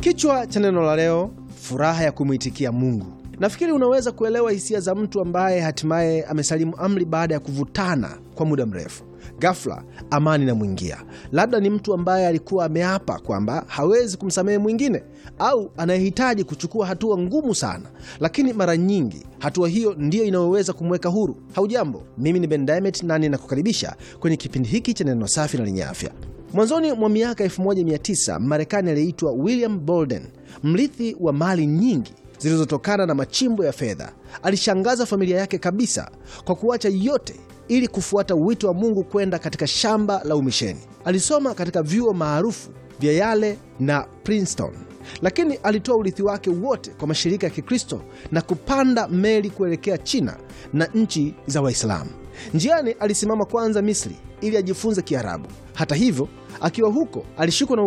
Kichwa cha neno la leo, furaha ya kumwitikia Mungu. Nafikiri unaweza kuelewa hisia za mtu ambaye hatimaye amesalimu amri baada ya kuvutana kwa muda mrefu. Ghafla amani inamwingia. Labda ni mtu ambaye alikuwa ameapa kwamba hawezi kumsamehe mwingine, au anayehitaji kuchukua hatua ngumu sana, lakini mara nyingi hatua hiyo ndiyo inayoweza kumweka huru. Haujambo, mimi ni Ben Diamond na ninakukaribisha kwenye kipindi hiki cha neno safi na lenye afya. Mwanzoni mwa miaka 1900 Marekani aliyeitwa William Bolden, mrithi wa mali nyingi zilizotokana na machimbo ya fedha, alishangaza familia yake kabisa kwa kuacha yote ili kufuata wito wa Mungu kwenda katika shamba la umisheni. Alisoma katika vyuo maarufu vya Yale na Princeton, lakini alitoa urithi wake wote kwa mashirika ya Kikristo na kupanda meli kuelekea China na nchi za Waislamu. Njiani alisimama kwanza Misri ili ajifunze Kiarabu. Hata hivyo, akiwa huko alishikwa na